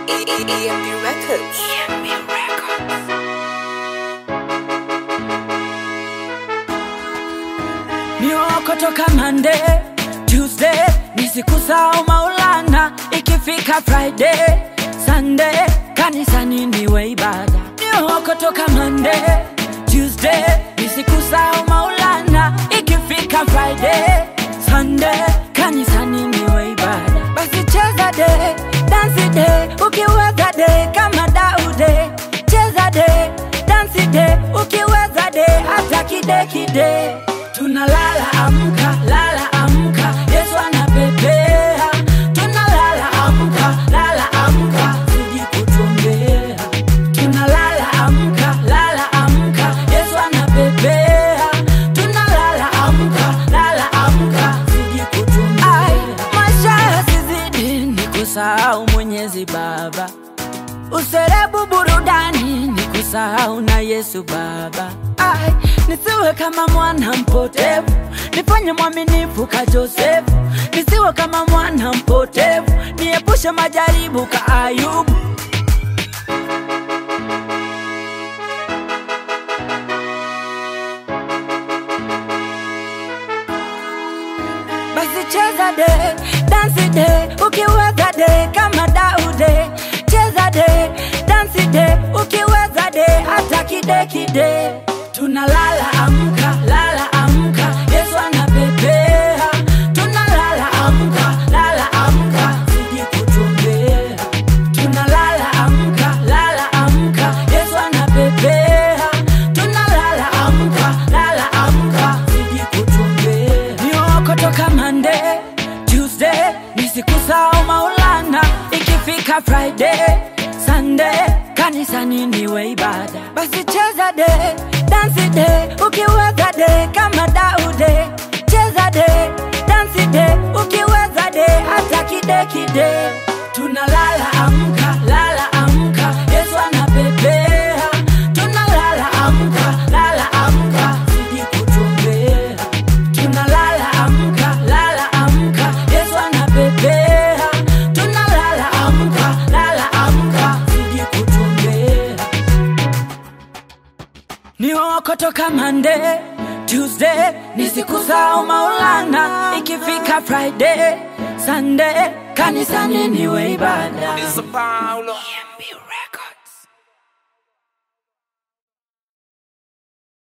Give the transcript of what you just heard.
EMB Records. Mioko toka Monday, Tuesday ni siku sao Maulana, ikifika Friday, Sunday kanisani niwe ibada. Mioko toka Monday, Tuesday ni siku sao Maulana, ikifika Friday, Sunday kanisani niwe ibada. Basi cheza de, dance de, ukiweza de kama Daude, cheza de, dance de, ukiweza de hata kide kide tunalala amka lala amka yesu anapepea tunalala amka lala amka siji kutuombea tunalala amka lala amka yesu anapepea tunalala amka lala amka siji kutuombea maisha yasizidi ni kusahau mwenyezi baba userebu burudani ni kusahau na yesu baba Ai, nisiwe kama mwana mpotevu nifanye mwaminifu ka josefu nisiwe kama mwana mpotevu niepushe majaribu ka ayubu basi cheza de dansi de ukiweza de kama daude cheza de dansi de ukiweza de hata kide kide tunalala amka lala amka yesu anapepea tunalala amka lala amka siji kutuombea tunalala amka lala amka yesu anapepea tunalala amka lala amka siji kutuombea mioko toka mande tuesday ni siku sao maulana ikifika friday sunday kanisani niwe ibada basi cheza de dansi de ukiweza de kama daude cheza de dansi de ukiweza de hata kide kide tunalala amka lala amka yesu anapepea tunalala amka lala amka siji kutuombea tunalala amka lala amka yesu anapepea tunalala amka lala amka siji kutuombea ni wako toka Monday, Tuesday ni siku zao Maulana, ikifika Friday, Sunday kanisani niwe ibada. It's a Paulo.